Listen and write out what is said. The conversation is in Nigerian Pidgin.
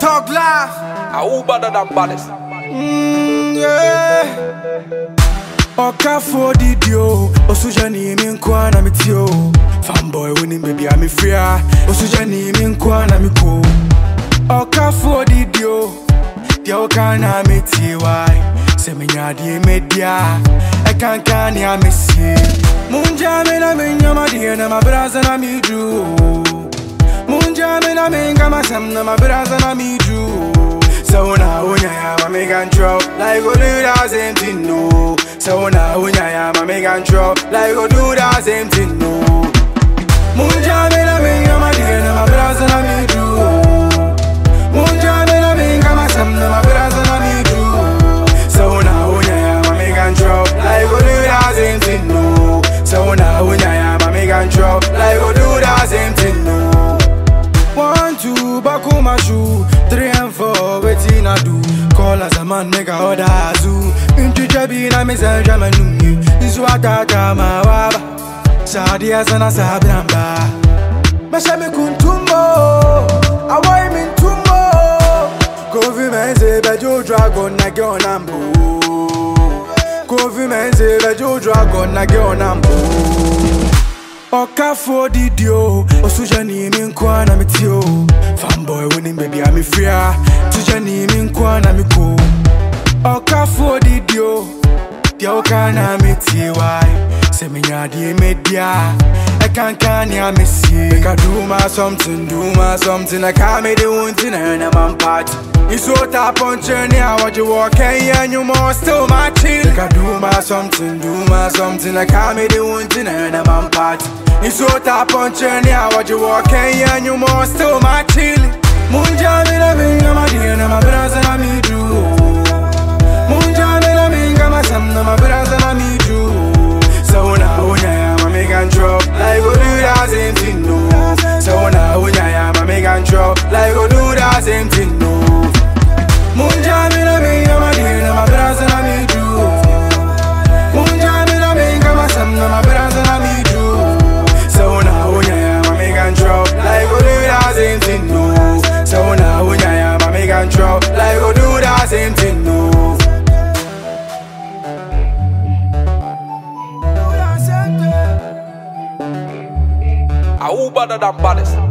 Talk live. I who better than baddest. Mm, yeah. Ọkafo didi o, osuja ni mi nkwa na mi ti o. Fanboy wini baby I'm free ah. Osuja ni mi nkwa na mi ko. Ọkafo didi o, dia oka na mi ti wai. Se me nya di me dia, e kan kan ya me si. Munja me na me nyama di na ma braza na mi du. Munja me na me ngama sam na ma braza na mi du. So now when I am, I make and drop like go do that same thing, no. So now when I am, I make and drop like go do that same thing, no. Munja me na me ngama di na ma braza na mi du. Munja me na me ngama sam na ma braza na mi du. So now when I am, I make and drop like go do that same thing, no. So now when I am, I make and drop like go do that same thing, no. One, two, back on my shoe. Three and four, waiting I do. Call as a man, make a order zoo. Into Jabi, na me say German numi. Isu atata ma waba. Sadi asana sabramba. Mesha me kuntumbo. Awai min tumbo. Kofi mense bejo dragon na ge onambo. Kofi mense bejo dragon na ge onambo. Ọkafo didi o, osuja ni mi nkwa na mi ti o. Fanboy winning baby I'm free ah. Tuja ni mi nkwa na mi ko. Ọkafo didi o, dia oka na mi ti wai. Se me nya di me dia, e kan kan ya me si. Make I do my something, do my something. I can't make the one thing and I'm on party. It's so tap on journey, I watch you walk and you more still my chill. Make I do my something, do my something. I can't make the one thing and I'm on party. It's so tap on journey, I watch you walk and you more still my chill. Munja me na me ngama di na ma braza na mi do. Munja me na me ngama sam na ma braza na mi do. So now when I am, I make and drop like go do that same thing, no. So now when I am, I make and drop like go do that same thing, no. Munja me na me ngama di na ma braza na mi do. Munja me na me ngama sam na ma braza na mi do. So now when I am, I make and drop like go do that same thing, no. So now when I am, I make and drop like go do that same thing, no. I who better than baddest.